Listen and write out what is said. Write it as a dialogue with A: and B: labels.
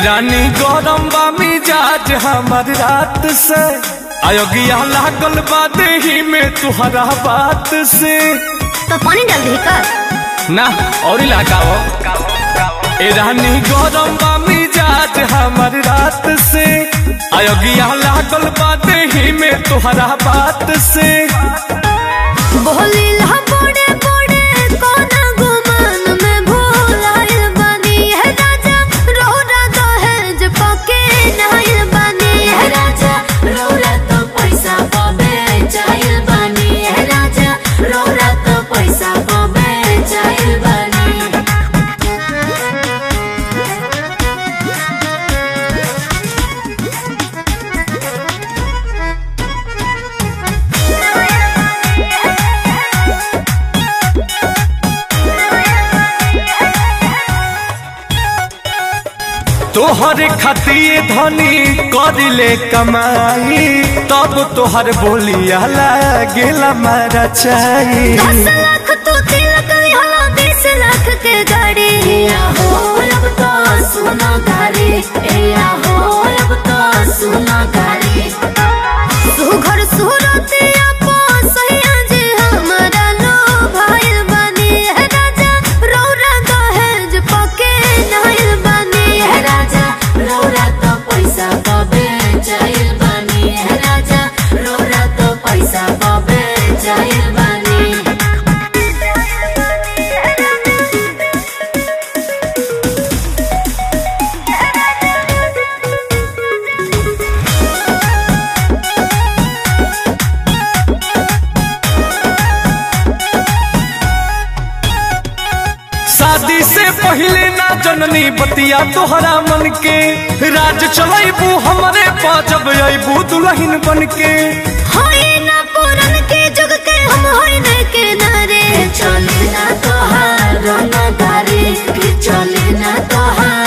A: रानी गरम बा मिजाज हमर रात से अयोग्या लागल बा देही में तुहरा बात से
B: तो पानी डाल दे कर
A: ना और लगाओ ए रानी गरम बा मिजाज हमर रात से अयोग्या लागल बा देही में तुहरा बात से
B: बोली ला बड़े बड़े कोना गुमान में भूलाइल बानी है राजा रोरा दहेज पके नाइल बानी है राजा रोरा तो पैसा पबे चाइल बानी है राजा रोरा तो पैसा पबे चाइल बानी
A: तोहर खातिर धनी करिले कमाई तब तोहर बोलिया लागेला मारा चाही
B: दस लाख तो तिलक यहाँ बीस लाख के गाड़ी या हो अब तो सुना गाड़ी या हो अब तो सुना गाड़ी तू घर सूरत आपो सैया जे हमारा लो भाई बनी है राजा रौरा दहेज पके नाइल बनी है राजा रौरा तो पैसा पबे चाइल बनी है राजा रौरा तो पैसा पबे चाइल बनी
A: शादी से पहले ना जननी बतिया तोहरा मन के राज चलैबू हमरे पाजब अबू दुल्हन बन के
B: होई ना पुरन के जुग के हम होई न के नारे चले ना तोहार रंग गारे कि चले ना तोहार